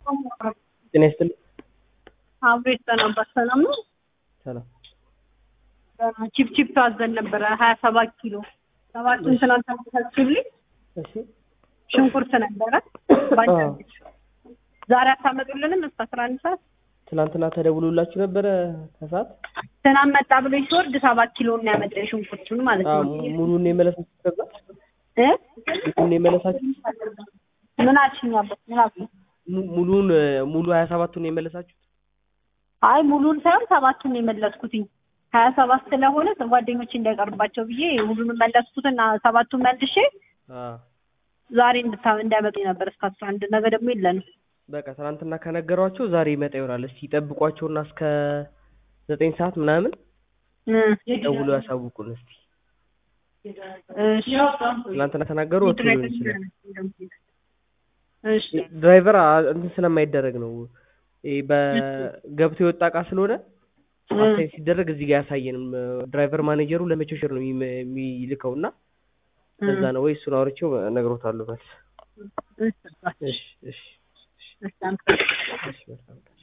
ጤና ይስጥልኝ። አብሬት ነበር። ሰላም ነው። ሰላም ቺፕ ቺፕ አዘን ነበረ ሀያ ሰባት ኪሎ ሰባቱን ትናንት ታስብልኝ እሺ ሽንኩርት ነበረ ባጃጅ ዛሬ አታመጡልንም እስከ አስራ አንድ ሰዓት ትናንትና ተደውሎላችሁ ነበረ ከሰዓት ትናንት መጣ ብሎ ሲወርድ ሰባት ኪሎ እና ያመጣ ሽንኩርቱን ማለት አዎ፣ ነው ሙሉን የመለሳችሁ ከዛ እ ሙሉን የመለሳችሁ ምን አልሽኝ አባት ምን አልሽኝ mu- ሙሉን ሙሉ ሀያ ሰባቱን የመለሳችሁ አይ ሙሉን ሳይሆን ሰባቱን ነው የመለስኩትኝ ሀያ ሰባት ስለሆነ ጓደኞች እንዳይቀርባቸው ብዬ ሁሉንም መለስኩትና ሰባቱን መልሼ አዎ ዛሬ እንድታ እንዳይመጡ ነበር እስከ አስራ አንድ ነገ ደግሞ የለንም በቃ ትናንትና ከነገሯቸው ዛሬ ይመጣ ይሆናል። እስቲ ጠብቋቸውና እስከ ዘጠኝ ሰዓት ምናምን እ ደውሎ ያሳውቁን እስቲ። እሺ ትናንትና ተናገሩ ወጥቶ ሊሆን ይችላል። እሺ ድራይቨር አ- እንትን ስለማይደረግ ነው ይሄ በገብቶ የወጣ እቃ ስለሆነ አስተያየት ሲደረግ እዚህ ጋር ያሳየንም ድራይቨር ማኔጀሩ ለመቸሸር ነው የሚመ- የሚልከው እና እዛ ነው ወይ እሱን አውርቼው እነግሮታለሁ መልስ። እሺ እሺ እሺ እሺ እሺ መልካም